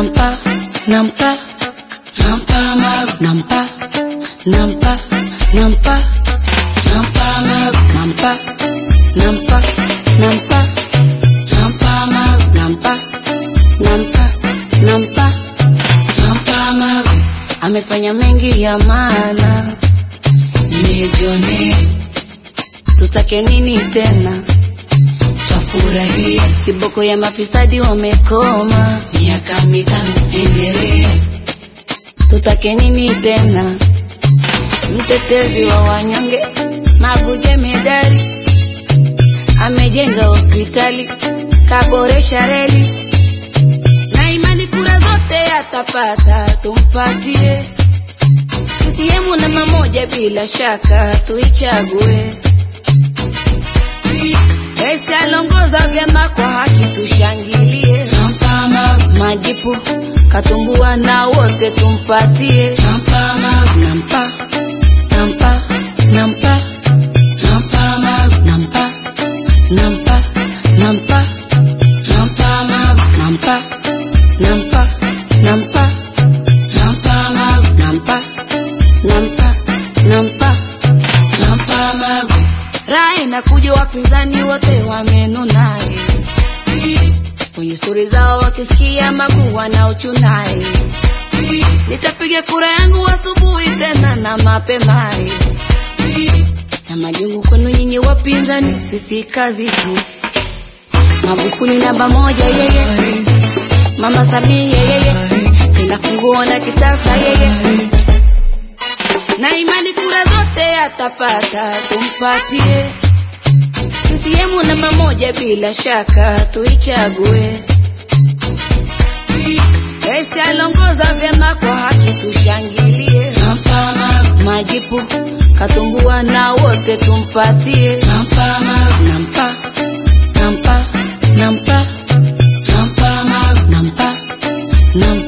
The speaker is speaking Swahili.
nampa nampa nampa magu nampa nampa nampa nampa magu nampa nampa nampa nampa magu nampa nampa nampa nampa magu amefanya mengi ya maana nimejionea tutake nini tena twafurahia kiboko ya mafisadi wamekoma miaka mitano endelea tutake nini tena mtetezi wa wanyonge maguje medali amejenga hospitali kaboresha reli na imani kura zote atapata tumpatie CCM namba moja bila shaka tuichague Rais alongoza vyema kwa haki tushangilie nampa magu majipu katumbua na wote tumpatie nampa magu nampa nampa nampa nampa magu nampa nampa nampa nampa magu nampa nampa nampa nampa magu nampa nampa nampa nampa magu raha inakuja wapinzani wote wamenunaye kwenye stori zao wakisikia magu wanaochunaye nitapiga kura yangu asubuhi tena na mapemaye na majungu kwenu nyinyi wapinzani sisi kazi tu magufuli namba moja yeye mama samia yeye tena funguo na kitasa yeye na imani kura zote atapata tumpatie CCM namba moja bila shaka tuichague Rais alongoza vyema kwa haki tushangilie nampa magu majipu katumbua na wote tumpatie nampa magu nampa nampa nampa nampa magu nampa nampa